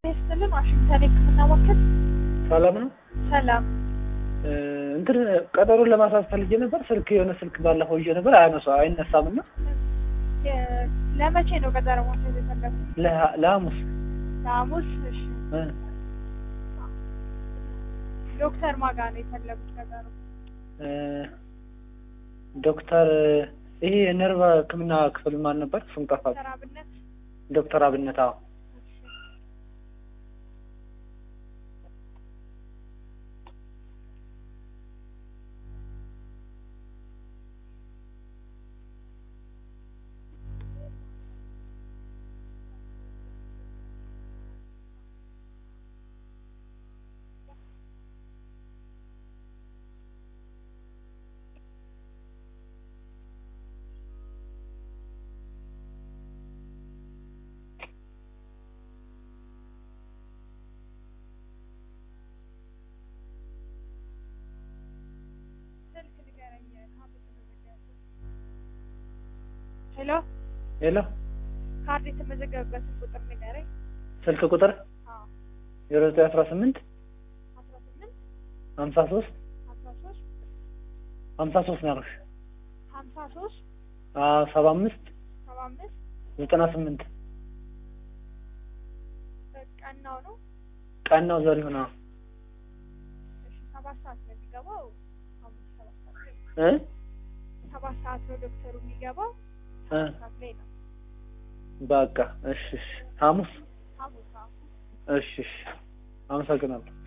ይስጥልን ዋሽንግተን የህክምና ማዕከል ሰላም ነው። ሰላም እ እንትን ቀጠሮን ለማሳዝ ፈልጌ ነበር። ስልክ የሆነ ስልክ ባለፈው ይዤ ነበር አያነሳ አይነሳም እና የ- ለመቼ ነው ቀጠሮ ማስያዝ የፈለጉት ለሐ- ለሐሙስ ለሐሙስ እሺ እ ዶክተር ማጋ ነው የፈለጉት ቀጠሮ እ ዶክተር ይሄ የነርቭ ህክምና ክፍል ማን ነበር? ስም ጠፋብኝ። ዶክተር አብነት ዶክተር አብነት አዎ። እሺ ስልክ ንገረኝ ካርድ የተመዘገበበት ሄሎ ሄሎ ካርድ የተመዘገበበትን ቁጥር ንገረኝ ስልክ ቁጥር አዎ ዜሮ ዘጠኝ አስራ ስምንት አስራ ስምንት ሀምሳ ሶስት አስራ ሶስት ሀምሳ ሶስት ነው ያልኩሽ። ሀምሳ ሶስት አዎ ሰባ አምስት ሰባ አምስት ዘጠና ስምንት ቀናው ነው ቀን ነው ዘሪሁን አዎ። እሺ ሰባት ሰዓት ነው የሚገባው ሐሙስ ሰባት ሰዓት ላይ ነው። እ ሰባት ሰዓት ነው ዶክተሩ የሚገባው እ ሰባት ሰዓት ላይ ነው በቃ እሺ እሺ ሐሙስ ሐሙስ አዎ እሺ እሺ አመሰግናለሁ።